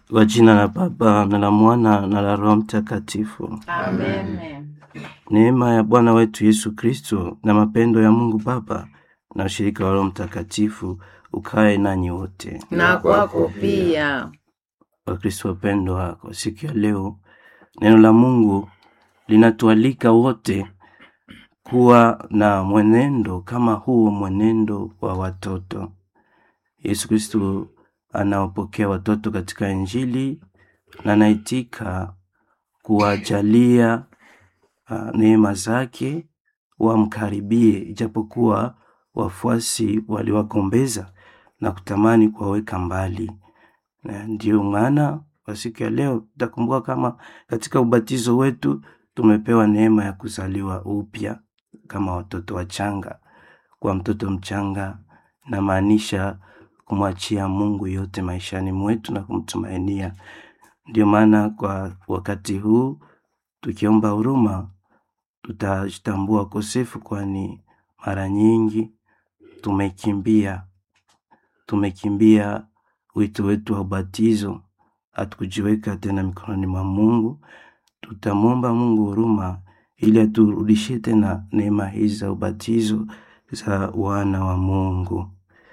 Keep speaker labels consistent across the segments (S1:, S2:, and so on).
S1: Kwa jina la Baba na la Mwana na la Roho Mtakatifu.
S2: Amen.
S1: Neema ya Bwana wetu Yesu Kristo na mapendo ya Mungu Baba na ushirika wa Roho Mtakatifu ukae nanyi wote.
S2: Na kwako pia.
S1: Wakristo wapendwa, kwa siku ya leo neno la Mungu linatualika wote kuwa na mwenendo kama huu, mwenendo wa watoto. Yesu Kristo anawapokea watoto katika Injili na anaitika kuwajalia uh, neema zake wamkaribie, ijapokuwa wafuasi waliwagombeza na kutamani kuwaweka mbali. Na ndiyo maana kwa siku ya leo tutakumbuka kama katika ubatizo wetu tumepewa neema ya kuzaliwa upya kama watoto wachanga. Kwa mtoto mchanga namaanisha kumwachia Mungu yote maishani mwetu na kumtumainia. Ndio maana kwa wakati huu tukiomba huruma, tutajitambua kosefu, kwani mara nyingi tumekimbia tumekimbia wito wetu wa ubatizo, hatukujiweka tena mikononi mwa Mungu. Tutamwomba Mungu huruma ili aturudishie tena neema hizi za ubatizo za wana wa Mungu.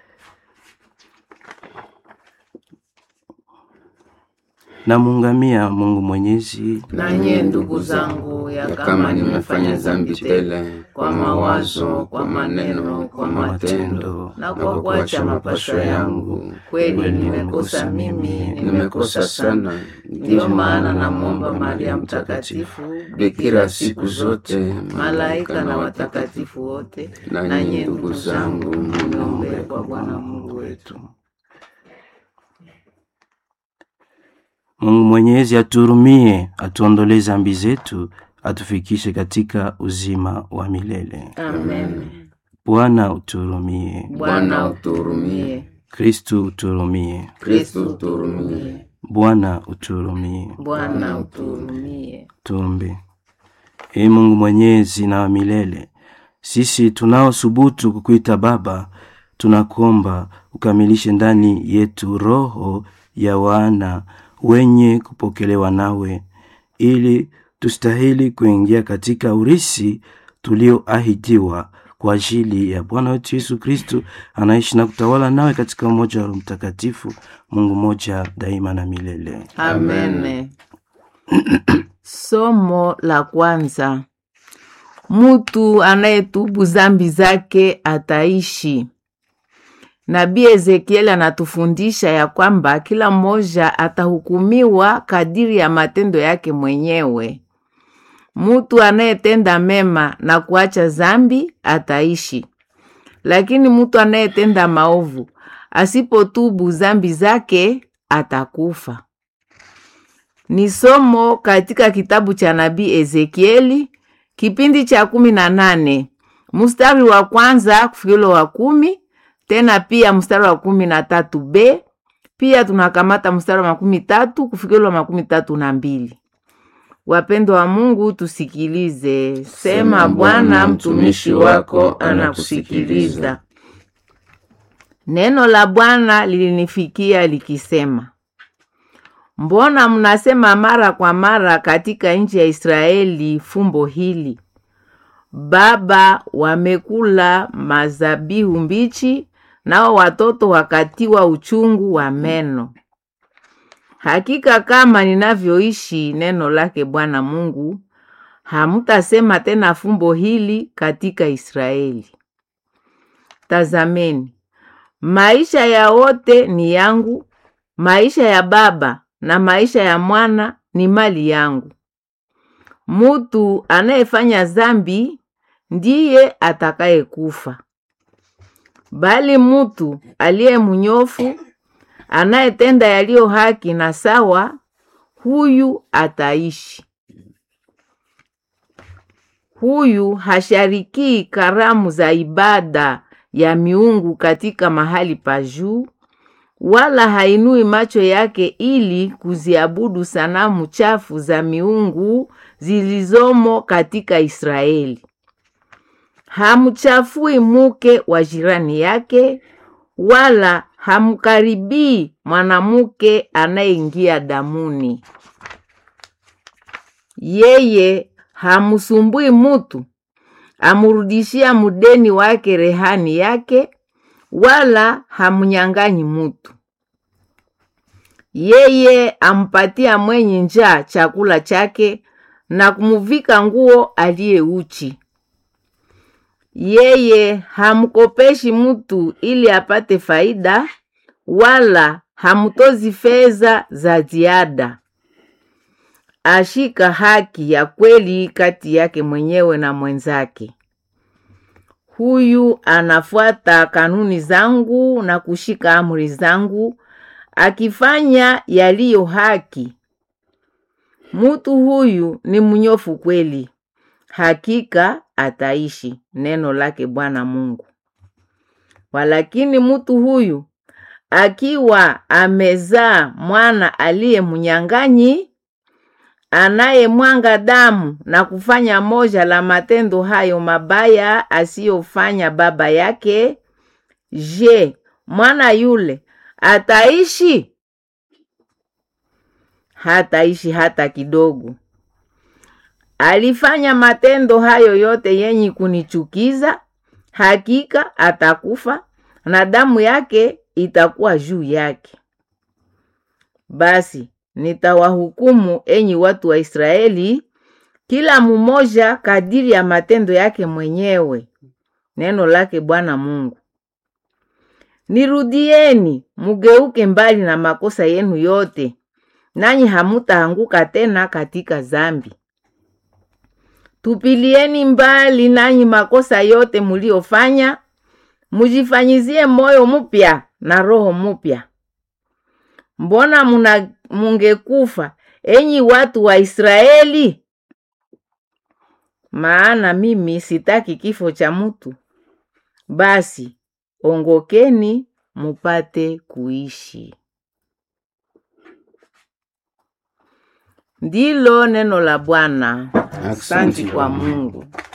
S1: Namuungamia Mungu Mwenyezi
S2: Na nyie ndugu zangu, ya kama nimefanya dhambi tele kwa mawazo, kwa maneno, kwa matendo na kwa kuacha mapasho yangu, kweli nimekosa mimi, nimekosa sana. Ndiyo maana namwomba Maria Mtakatifu, bikira siku zote, malaika na watakatifu wote, na nyie ndugu zangu, mniombe kwa Bwana Mungu wetu.
S1: Mungu Mwenyezi atuhurumie, atuondolee dhambi zetu, atufikishe katika uzima wa milele.
S2: Amen.
S1: Bwana utuhurumie.
S2: Bwana utuhurumie.
S1: Kristu utuhurumie.
S2: Kristo utuhurumie.
S1: Bwana utuhurumie.
S2: Bwana utuhurumie.
S1: Tuombe. Ee Mungu Mwenyezi na wa milele, sisi tunaosubutu kukuita Baba, tunakuomba ukamilishe ndani yetu roho ya wana wenye kupokelewa nawe, ili tustahili kuingia katika urisi tulioahidiwa kwa ajili ya Bwana wetu Yesu Kristu, anaishi na kutawala nawe katika umoja wa Roho Mtakatifu, Mungu moja daima na milele.
S2: Amen. Somo la kwanza. Mutu anayetubu zambi zake ataishi. Nabii Ezekieli anatufundisha ya kwamba kila mmoja atahukumiwa kadiri ya matendo yake mwenyewe. Mutu anayetenda mema na kuacha zambi ataishi, lakini mutu anayetenda maovu asipotubu zambi zake atakufa. Ni somo katika kitabu cha nabii Ezekieli kipindi cha kumi na nane mstari wa kwanza kufikilo wa kumi tena pia mstari wa kumi na tatu b pia tunakamata mstari wa makumi tatu kufikilo wa makumi tatu na mbili. Wapendo wa Mungu, tusikilize. Sema Bwana, mtumishi wako anakusikiliza. Neno la Bwana lilinifikia likisema, mbona mnasema mara kwa mara katika nchi ya Israeli fumbo hili, baba wamekula mazabihu mbichi, nao watoto wakatiwa uchungu wa meno. Hakika kama ninavyoishi, neno lake Bwana Mungu, hamutasema tena fumbo hili katika Israeli. Tazameni, maisha ya wote ni yangu, maisha ya baba na maisha ya mwana ni mali yangu. Mutu anayefanya zambi ndiye atakayekufa, bali mutu aliye mnyofu anayetenda yaliyo haki na sawa, huyu ataishi. Huyu hasharikii karamu za ibada ya miungu katika mahali pa juu, wala hainui macho yake ili kuziabudu sanamu chafu za miungu zilizomo katika Israeli. Hamchafui muke wa jirani yake, wala hamkaribii mwanamke anayeingia damuni. Yeye hamsumbui mutu, amurudishia mudeni wake rehani yake, wala hamnyang'anyi mutu. Yeye ampatia mwenye njaa chakula chake na kumuvika nguo aliye uchi. Yeye hamkopeshi mutu ili apate faida, wala hamtozi fedha za ziada. Ashika haki ya kweli kati yake mwenyewe na mwenzake. Huyu anafuata kanuni zangu na kushika amri zangu, akifanya yaliyo haki. Mutu huyu ni mnyofu kweli, hakika ataishi. Neno lake Bwana Mungu. Walakini mutu huyu akiwa amezaa mwana aliye mnyang'anyi, anayemwanga damu na kufanya moja la matendo hayo mabaya asiyofanya baba yake, je, mwana yule ataishi? Hataishi hata kidogo. Alifanya matendo hayo yote yenye kunichukiza, hakika atakufa na damu yake itakuwa juu yake. Basi nitawahukumu enyi watu wa Israeli, kila mmoja kadiri ya matendo yake mwenyewe. Neno lake Bwana Mungu. Nirudieni, mugeuke mbali na makosa yenu yote, nanyi hamutaanguka tena katika zambi. Tupilieni mbali nanyi makosa yote muliofanya, mujifanyizie moyo mupya na roho mupya. Mbona muna mungekufa enyi watu wa Israeli? Maana mimi sitaki kifo cha mutu. Basi ongokeni mupate kuishi. Ndilo neno la Bwana. Asante kwa Mungu.